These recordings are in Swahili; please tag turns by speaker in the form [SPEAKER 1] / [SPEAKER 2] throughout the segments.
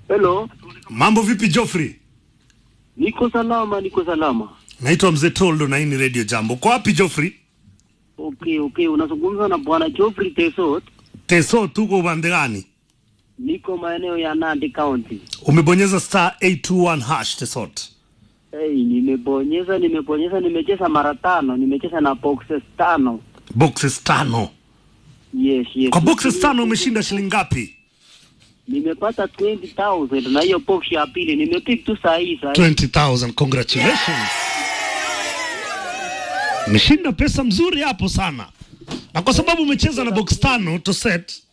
[SPEAKER 1] Hello,
[SPEAKER 2] Mambo vipi Joffrey?
[SPEAKER 1] niko salama, niko salama.
[SPEAKER 2] Naitwa Mzee Toldo na hii ni Radio Jambo. Kwa wapi Joffrey?
[SPEAKER 1] Okay, okay, unazungumza na bwana Geoffrey Tesot.
[SPEAKER 2] Teso, tuko upande gani?
[SPEAKER 1] Niko maeneo ya Nandi County.
[SPEAKER 2] Umebonyeza star 821 hash Tesot.
[SPEAKER 1] Hey, nimebonyeza nimebonyeza, nimecheza mara tano, nimecheza na boxes tano.
[SPEAKER 2] Boxes tano.
[SPEAKER 1] Yes, yes.
[SPEAKER 2] Kwa boxes tano umeshinda shilingi ngapi?
[SPEAKER 1] Nimepata 20,000 na hiyo box ya pili nimepick tu saa hii saa hii.
[SPEAKER 2] 20,000. Congratulations. Umeshinda pesa mzuri hapo sana. Na kwa sababu umecheza na box tano Toset.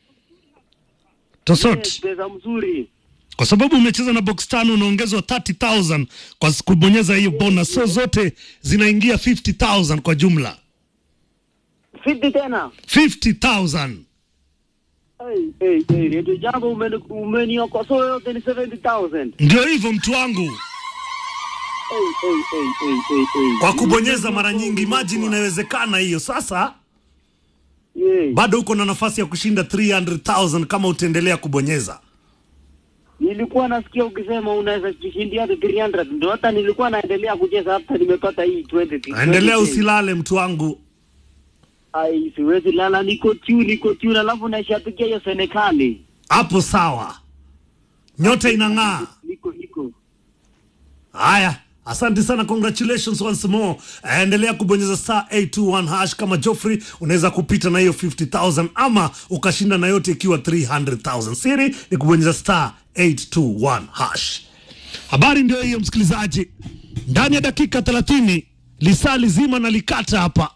[SPEAKER 2] Tosot.
[SPEAKER 1] Yes, pesa mzuri.
[SPEAKER 2] Kwa sababu umecheza na box tano unaongezwa 30,000 kwa kubonyeza hiyo bonus. So zote zinaingia 50,000 kwa jumla.
[SPEAKER 1] 50 tena.
[SPEAKER 2] 50,000.
[SPEAKER 1] Hey, hey, hey, Radio Jambo umeni- umeniokosoa yote ni 70,000.
[SPEAKER 2] Ndio hivyo mtu wangu.
[SPEAKER 1] Hey, hey, hey, hey, hey, hey.
[SPEAKER 2] Kwa kubonyeza mara nyingi, imagine inawezekana hiyo. Sasa
[SPEAKER 1] Yeah.
[SPEAKER 2] bado uko na nafasi ya kushinda 300,000 kama utaendelea kubonyeza.
[SPEAKER 1] Nilikuwa nasikia ukisema unaweza jishindia hadi 300 ndio hata nilikuwa naendelea kucheza hata nimepata hii 20.
[SPEAKER 2] Endelea
[SPEAKER 1] 20.
[SPEAKER 2] usilale mtu wangu.
[SPEAKER 1] Ai, siwezi lala, niko tu niko tu, alafu naishapikia hiyo Senekali.
[SPEAKER 2] Hapo sawa. Nyota inang'aa.
[SPEAKER 1] Niko niko.
[SPEAKER 2] Haya, asante sana, congratulations once more. Endelea kubonyeza star 821 hash kama Joffrey, unaweza kupita na hiyo 50000 ama ukashinda na yote ikiwa 300000. Siri ni kubonyeza star 821 hash. Habari ndio hiyo, msikilizaji. Ndani ya dakika 30 lisaa lizima nalikata hapa,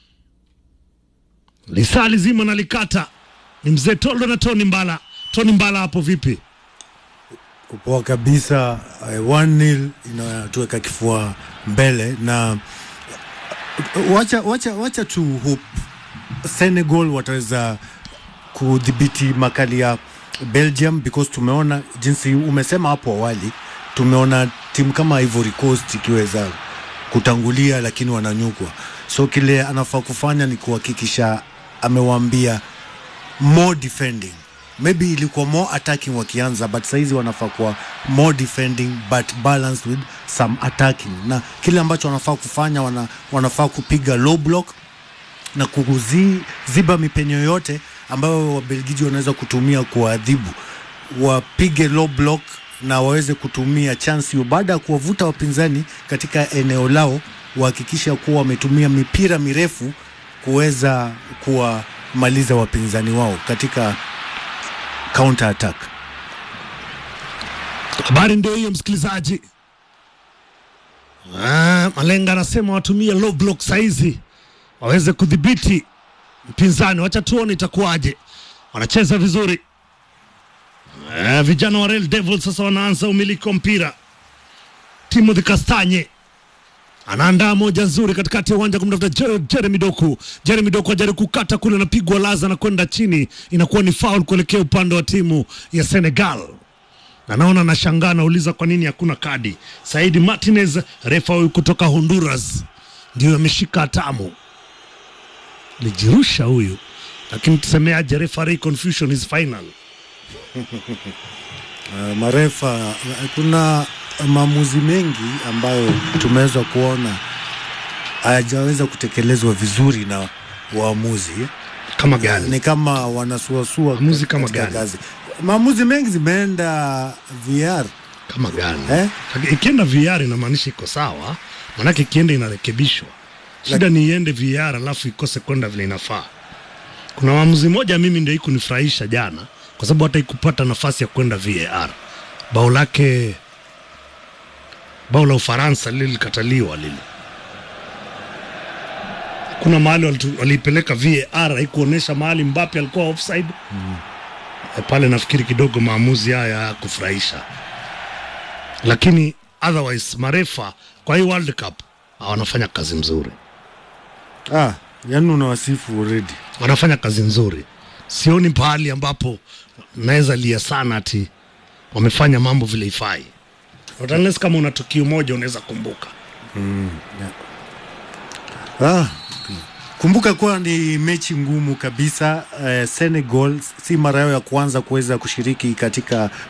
[SPEAKER 2] lisaa lizima nalikata. Ni mzee Toldo na Tony Mbala. Tony Mbala, hapo vipi?
[SPEAKER 3] kupoa kabisa uh, 1-0 inatuweka kifua mbele na uh, wacha, wacha, wacha tu hope Senegal wataweza kudhibiti makali ya Belgium because tumeona jinsi umesema hapo awali, tumeona timu kama Ivory Coast ikiweza kutangulia lakini wananyukwa, so kile anafaa kufanya ni kuhakikisha amewaambia more defending maybe ilikuwa more attacking wakianza but saizi wanafaa kuwa more defending but balanced with some attacking na kile ambacho wanafaa kufanya wana, wanafaa kupiga low block na kuziba mipenyo yote ambayo wabelgiji wanaweza kutumia kuwaadhibu wapige low block na waweze kutumia chance hiyo baada ya kuwavuta wapinzani katika eneo lao wahakikisha kuwa wametumia mipira mirefu kuweza kuwamaliza wapinzani wao katika counter attack
[SPEAKER 2] Habari ndio hiyo msikilizaji. Ah, Malenga anasema watumie low block saizi waweze kudhibiti mpinzani. Wacha tuone itakuwaje. Wanacheza vizuri. Ah, vijana wa Real Devils sasa wanaanza umiliki wa mpira. Timothy Kastanye anaandaa moja nzuri katikati ya uwanja kumtafuta Jer- Jeremy Doku. Jeremy Doku ajaribu kukata kule, anapigwa laza na kwenda chini, inakuwa ni foul kuelekea upande wa timu ya Senegal na naona nashangaa, nauliza kwa nini hakuna kadi. Saidi Martinez, refa huyu kutoka Honduras, ndio ameshika hatamu, lijirusha huyu, lakini tusemeaje, referee confusion is final.
[SPEAKER 3] uh, marefa uh, kuna maamuzi mengi ambayo tumeweza kuona hayajaweza kutekelezwa vizuri na waamuzi
[SPEAKER 2] Kama gani?
[SPEAKER 3] ni kama wanasuasua
[SPEAKER 2] Maamuzi kama
[SPEAKER 3] katika
[SPEAKER 2] gani?
[SPEAKER 3] kazi. Maamuzi mengi zimeenda VR
[SPEAKER 2] Kama gani?
[SPEAKER 3] Eh?
[SPEAKER 2] Ikienda VR inamaanisha iko sawa, manake ikienda inarekebishwa. Shida ni iende VR alafu ikose kwenda vile inafaa. Kuna maamuzi moja mimi ndio ikunifurahisha jana, kwa sababu hata ikupata nafasi ya kwenda VAR. Bao lake bao la Ufaransa lile lilikataliwa lile. Kuna mahali walitu- waliipeleka VAR haikuonyesha mahali Mbappe alikuwa offside. E, pale nafikiri kidogo maamuzi haya ya kufurahisha, lakini otherwise marefa kwa hii World Cup wanafanya kazi nzuri,
[SPEAKER 3] ah, yani unawasifu already
[SPEAKER 2] wanafanya kazi nzuri. Sioni pahali ambapo naweza lia sana ati wamefanya mambo vile ifai, Not unless kama una tukio moja unaweza kumbuka.
[SPEAKER 3] Ah, kumbuka kuwa ni mechi ngumu kabisa. Eh, Senegal si mara yao ya kwanza kuweza kushiriki katika